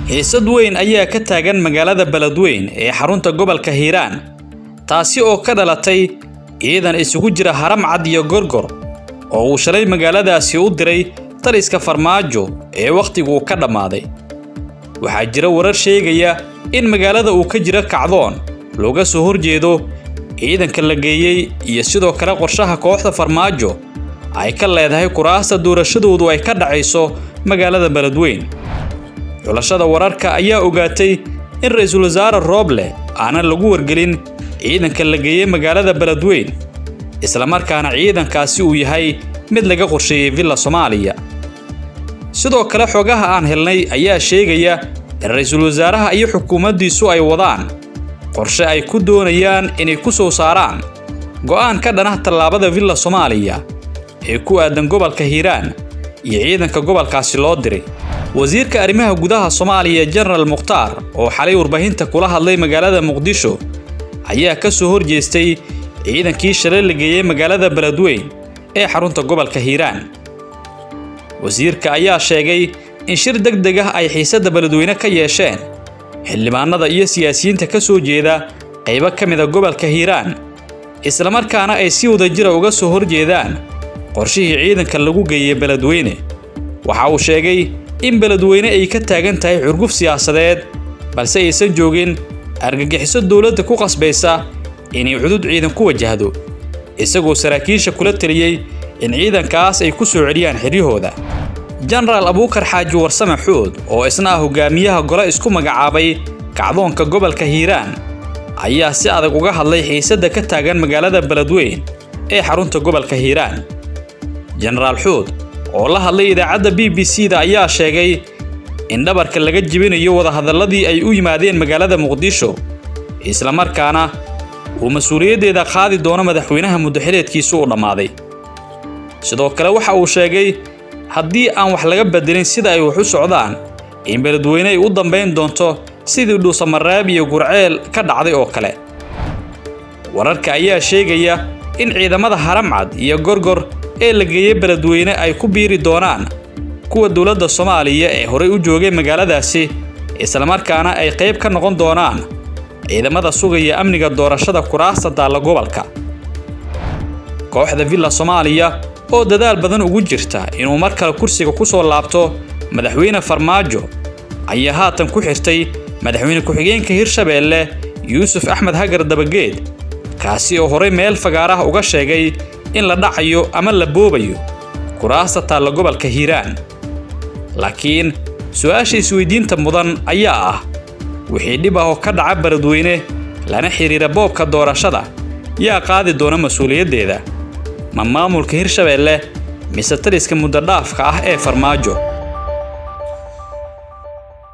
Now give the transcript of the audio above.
xiisad weyn ayaa ka taagan magaalada beledweyn ee xarunta gobolka hiiraan taasi oo ka dhalatay ciidan isugu jira haram cad iyo gorgor oo uu shalay magaaladaasi u diray taliska farmaajo ee wakhtiguu ka dhammaaday waxaa jira warar sheegaya in magaalada uu ka jiro kacdoon looga soo horjeedo ciidanka la geeyey iyo sidoo kale qorshaha kooxda farmaajo ay ka leedahay kuraasta doorashadoodu ay ka dhacayso magaalada beledweyn xulashada wararka ayaa ogaatay in ra-iisul wasaare rooble aanan lagu wargelin ciidanka la geeyey magaalada beledweyn islamarkaana ciidankaasi uu yahay mid laga qorsheeyey villa soomaaliya sidoo kale xogaha aan helnay ayaa sheegaya in ra-iisul wasaaraha iyo xukuumaddiisu ay wadaan qorshe ay ku doonayaan inay ku soo saaraan go'aan ka dhanah tallaabada villa soomaaliya ee ku aadan gobolka hiiraan iyo ciidanka gobolkaasi loo diray wasiirka arrimaha gudaha soomaaliya jenaraal mukhtaar oo xalay warbaahinta kula hadlay magaalada muqdisho ayaa ka soo horjeestay ciidankii shalay la geeyey magaalada beledweyn ee xarunta gobolka hiiraan wasiirka ayaa sheegay in shir deg deg ah ay xiisadda beledweyne ka yeesheen xildhibaanada iyo siyaasiyiinta ka soo jeeda qaybo ka mida gobolka hiiraan islamarkaana ay si wadajira uga soo horjeedaan qorshihii ciidanka lagu geeyey beledweyne waxa uu sheegay in beledweyne ay ka taagan tahay xurguf siyaasadeed balse aysan joogin argagixiso dowladda ku qasbaysa inay cudud ciidan ku wajahdo isagoo saraakiisha kula teliyey in ciidankaas ay ku soo celiyaan xiryahooda jenaraal abuukar xaaji warsame xuud oo isna ah hogaamiyaha gole isku magacaabay kacdoonka gobolka hiiraan ayaa si adag uga hadlay xiisadda ka taagan magaalada beledweyn ee xarunta gobolka hiiraan jenaraal xuud oo la hadlay idaacadda b b c da ayaa sheegay in dhabarka laga jebinayo wadahadalladii ay u yimaadeen magaalada muqdisho islamarkaana uu mas-uuliyaddeeda qaadi doono madaxweynaha muddaxileedkiisu u dhammaaday sidoo kale waxa uu sheegay haddii aan wax laga bedelin sida ay wax u socdaan in beledweyne ay u dambayn doonto sidii dhuusamareeb iyo gurceel ka dhacday oo kale wararka ayaa sheegaya in ciidamada haramcad iyo gorgor ee la geeyey beledweyne ay ku biiri doonaan kuwa dowladda soomaaliya ee horey u joogay magaaladaasi islamarkaana ay qayb ka noqon doonaan ciidamada sugaya amniga doorashada kuraasta daalla gobolka kooxda villa soomaaliya oo dadaal badan ugu jirta inuu mar kale kursiga ku soo laabto madaxweyne farmaajo ayaa haatan ku xirtay madaxweyne ku-xigeenka hirshabeelle yuusuf axmed hagar dabageed kaasi oo horey meel fagaaraha uga sheegay in la dhacayo ama la boobayo kuraasta taalla gobolka hiiraan laakiin su-aasha isweydiinta mudan ayaa ah wixii dhib ah oo ka dhaca beledweyne lana xidhiira boobka doorashada yaa qaadi doona mas-uuliyaddeeda ma maamulka hirshabeelle mise taliska muddodhaafka ah ee farmaajo